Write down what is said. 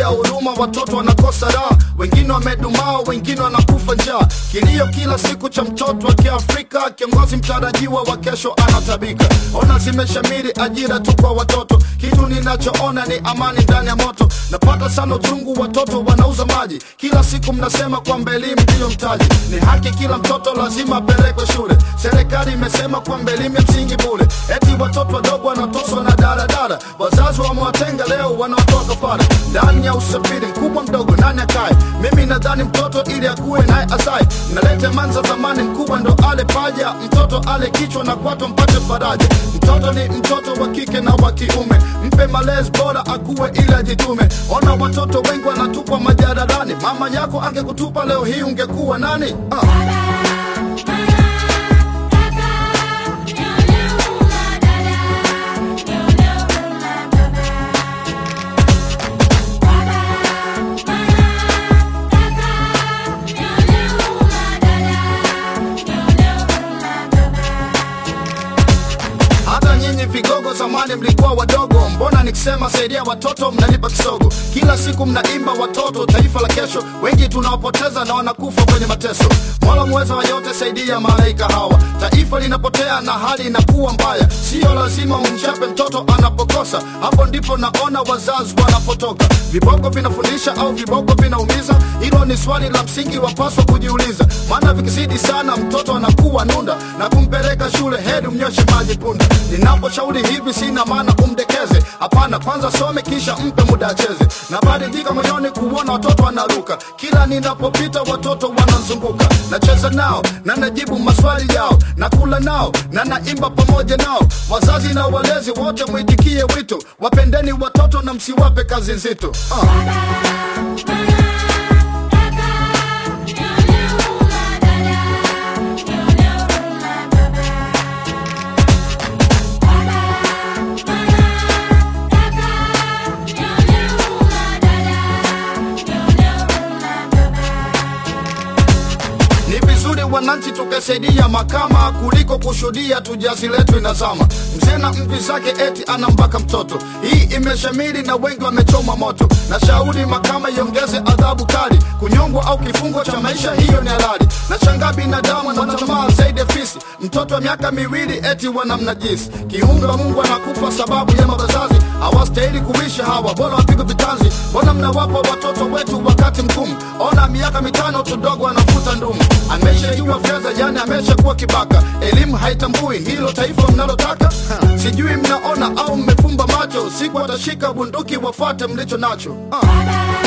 ya huruma, watoto wanakosa raha, wengine wamedumaa, wengine wanakufa njaa. Kilio kila siku cha mtoto wa Kiafrika, kiongozi mtarajiwa wa kesho anatabika. Ona zimeshamiri ajira tu kwa watoto, kitu ninachoona ni amani ndani ya moto. Napata sana uchungu, watoto wanauza maji. Kila siku mnasema kwamba elimu ndiyo mtaji, ni haki, kila mtoto lazima apelekwe shule. Serikali imesema kwamba elimu ya msingi bure, eti watoto wadogo wanatoswa na daladala. Wazazi wamewatenga leo, wanawatoa kafara ndani ya usafiri mkubwa mdogo, nani akae? Mimi nadhani mtoto ili akuwe naye asaye. Nalete manza zamani, mkubwa ndo ale paja, mtoto ale kichwa na kwato mpate faraja. Mtoto ni mtoto wa kike na wa kiume, mpe malezi bora akuwe ili ajitume. Ona watoto wengi wanatupwa majalalani, mama yako angekutupa leo hii ungekuwa nani? Ah. Hata nyinyi vigogo zamani mlikuwa wadogo, mbona nikisema saidia watoto mnanipa kisogo? Kila siku mnaimba watoto, taifa la kesho, wengi tunawapoteza na wanakufa kwenye mateso. Mola mweza wa yote, saidia malaika hawa, taifa linapotea na hali inakuwa mbaya. Sio lazima umchape mtoto anapokosa, hapo ndipo naona wazazi wanapotoka. Viboko vinafundisha au viboko vinaumiza? Hilo ni swali la msingi, wapaswa kujiuliza, maana vikizidi sana mtoto anakuwa nunda na kumpeleka shule, heri mnyoshe maji punda. Ninaposhauri hivi sina maana umdekeze, hapana, kwanza some kisha mpe muda acheze. Nabadilika moyoni kuona watoto wanaruka, kila ninapopita watoto wanazunguka. Nacheza nao na najibu maswali yao, nakula nao na naimba pamoja nao. Wazazi na walezi wote mwitikie wito, wapendeni watoto na msiwape kazi nzito ah. Ni vizuri wananchi tukasaidia makama kuliko kushuhudia tu jazi letu inazama. Mzee na mvi zake eti anambaka mtoto, hii imeshamiri na wengi wamechoma moto. Na shauri mahakama iongeze adhabu kali, kunyongwa au kifungo cha maisha, hiyo ni halali. Na shangaa binadamu na tamaa zaidi ya fisi, mtoto wa miaka miwili eti wanamnajisi. Kiumbe wa Mungu anakufa sababu ya mabazazi, hawastahili kuishi hawa, bora wapigwe vitanzi. Mbona mnawapa watoto wetu wakati mgumu? Ona miaka mitano tudogo anafuta ndumu, ameshajua fedha, yani ameshakuwa kibaka. Elimu haitambui hilo taifa mnalotaka. Ha, Sijui mnaona au mmefumba macho, siku watashika bunduki wafuate mlicho nacho. Ah.